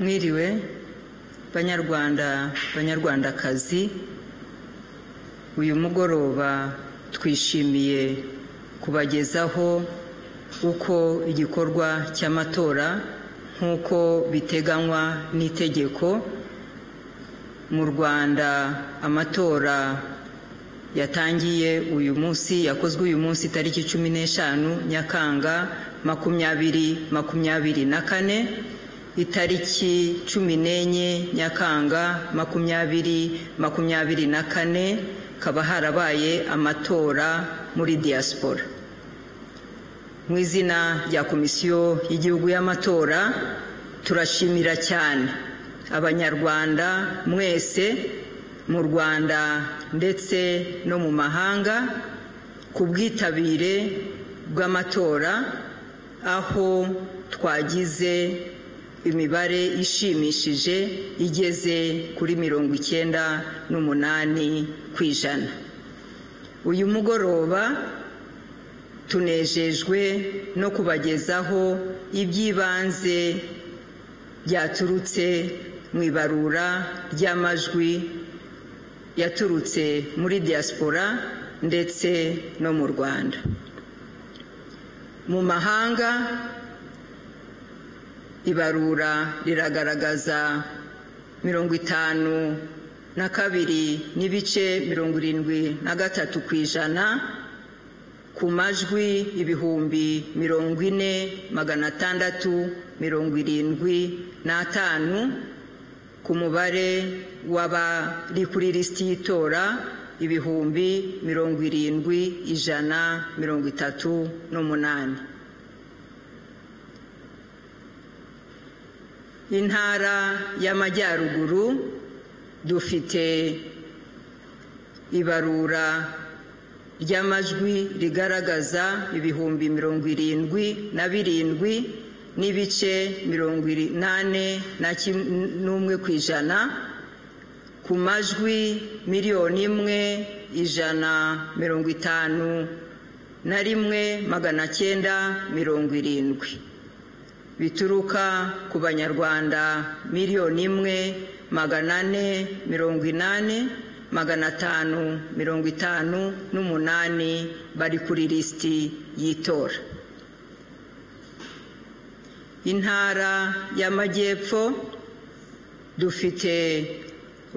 mwiriwe banyarwanda banyarwandakazi uyu mugoroba twishimiye kubagezaho uko igikorwa cy'amatora nk'uko biteganywa n'itegeko mu rwanda amatora yatangiye uyu munsi yakozwe uyu munsi tariki cumi n'eshanu nyakanga makumyabiri makumyabiri na kane itariki cumi n'enye nyakanga makumyabiri makumyabiri na kane hakaba harabaye amatora muri diaspora mu izina rya komisiyo y'igihugu y'amatora turashimira cyane abanyarwanda mwese mu rwanda ndetse no mu mahanga ku bwitabire bw'amatora aho twagize imibare ishimishije igeze kuri mirongo icyenda n'umunani ku ijana uyu mugoroba tunejejwe no kubagezaho iby'ibanze byaturutse mu ibarura ry'amajwi yaturutse muri diaspora ndetse no mu rwanda mu mahanga ibarura riragaragaza mirongo itanu na kabiri n'ibice mirongo irindwi na gatatu ku ijana ku majwi ibihumbi mirongo ine magana atandatu mirongo irindwi n'atanu ku mubare w'abari kuri lisiti y'itora ibihumbi mirongo irindwi ijana mirongo itatu n'umunani intara y'amajyaruguru dufite ibarura ry'amajwi rigaragaza ibihumbi mirongo irindwi na birindwi n'ibice mirongo inani n'umwe ku ijana ku majwi miliyoni imwe ijana mirongo itanu na rimwe magana cyenda mirongo irindwi bituruka ku banyarwanda miliyoni imwe magana ane mirongo inani magana atanu mirongo itanu n'umunani bari kuri lisiti y'itora intara y'amajyepfo dufite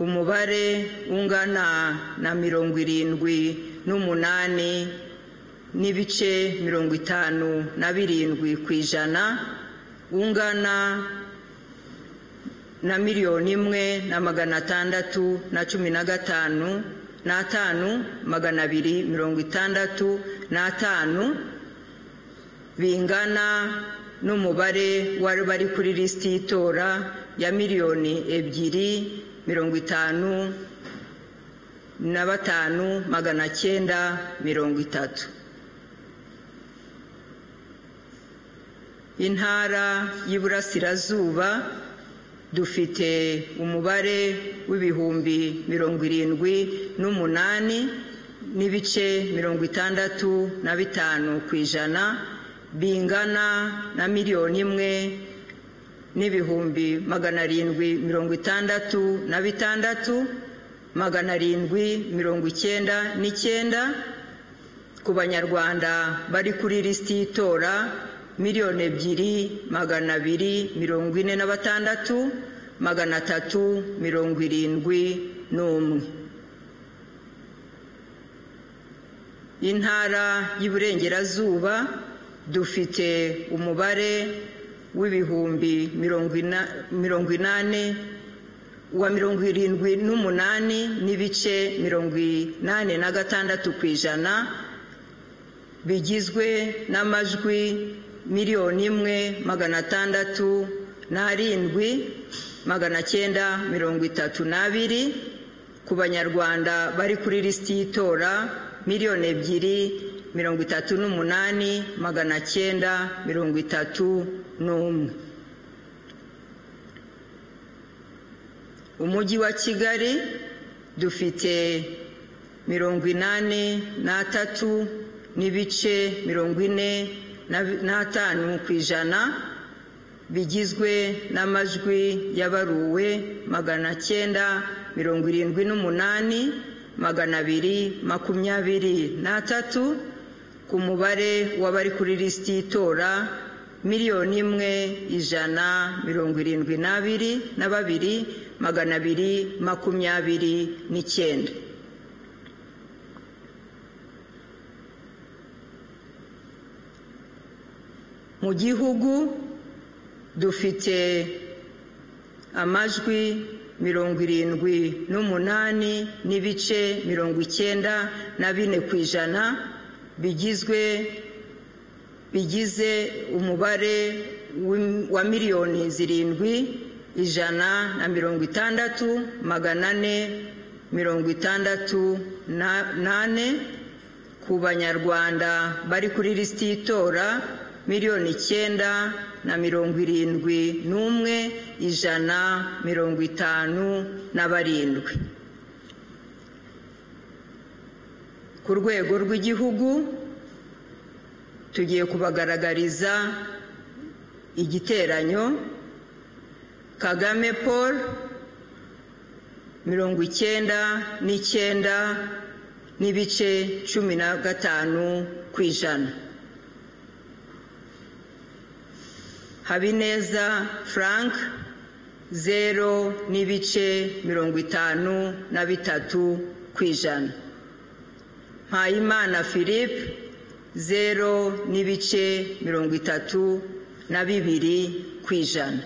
umubare ungana na mirongo irindwi n'umunani n'ibice mirongo itanu na birindwi ku ijana ungana na miliyoni imwe na magana atandatu na cumi na gatanu n'atanu magana abiri mirongo itandatu n'atanu bingana n'umubare wari bari kuri lisiti y'itora ya miliyoni ebyiri mirongo itanu na batanu magana cyenda mirongo itatu intara y'iburasirazuba dufite umubare w'ibihumbi mirongo irindwi n'umunani n'ibice mirongo itandatu na bitanu ku ijana bingana na miliyoni imwe n'ibihumbi magana arindwi mirongo itandatu na bitandatu magana arindwi mirongo icyenda n'icyenda ku banyarwanda bari kuri lisiti y'itora miliyoni ebyiri magana abiri mirongo ine na batandatu magana atatu mirongo irindwi n'umwe intara y'iburengerazuba dufite umubare w'ibihumbi mirongo inani wa mirongo irindwi n'umunani n'ibice mirongo inani na gatandatu ku ijana bigizwe n'amajwi miliyoni imwe magana atandatu n'arindwi magana cyenda mirongo itatu n'abiri ku banyarwanda bari kuri lisiti y'itora miliyoni ebyiri mirongo itatu n'umunani magana cyenda mirongo itatu n'umwe umujyi wa kigali dufite mirongo inani n'atatu n'ibice mirongo ine n'atanu ku ijana bigizwe n'amajwi yabaruwe magana cyenda mirongo irindwi n'umunani magana abiri makumyabiri n'atatu ku mubare w'abari kuri lisiti y'itora miliyoni imwe ijana mirongo irindwi n'abiri na babiri magana abiri makumyabiri n'icyenda mu gihugu dufite amajwi mirongo irindwi n'umunani n'ibice mirongo icyenda na bine ku ijana bigizwe bigize umubare wa miliyoni zirindwi ijana na mirongo itandatu magana ane mirongo itandatu n'ane ku banyarwanda bari kuri lisiti y'itora miliyoni icyenda na mirongo irindwi n'umwe ijana mirongo itanu na barindwi ku rwego rw'igihugu tugiye kubagaragariza igiteranyo kagame paul mirongo icyenda n'icyenda n'ibice cumi na gatanu ku ijana habineza frank zero n'ibice mirongo itanu na bitatu ku ijana mpayimana philippe zero n'ibice mirongo itatu na bibiri ku ijana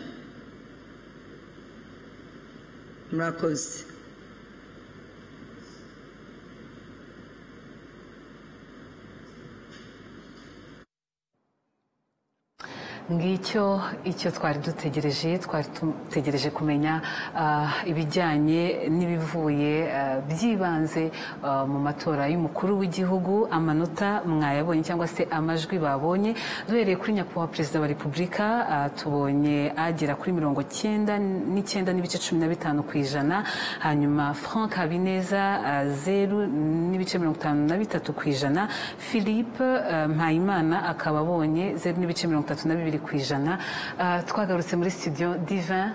murakoze ngicyo icyo twari dutegereje twari dutegereje kumenya ibijyanye n'ibivuye byibanze mu matora y'umukuru w'igihugu amanota mwayabonye cyangwa se amajwi babonye duhereye kuri nyakubahwa perezida wa repubulika tubonye agera kuri mirongo cyenda n'icyenda n'ibice cumi na bitanu ku ijana hanyuma frank habineza zeru n'ibice mirongo itanu na bitatu ku ijana philippe mpayimana akaba abonye zeru n'ibice mirongo itatu na bibiri ku ijana twagarutse muri studio divin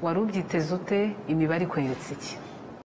wari ubyiteze ute imibare ikweretse iki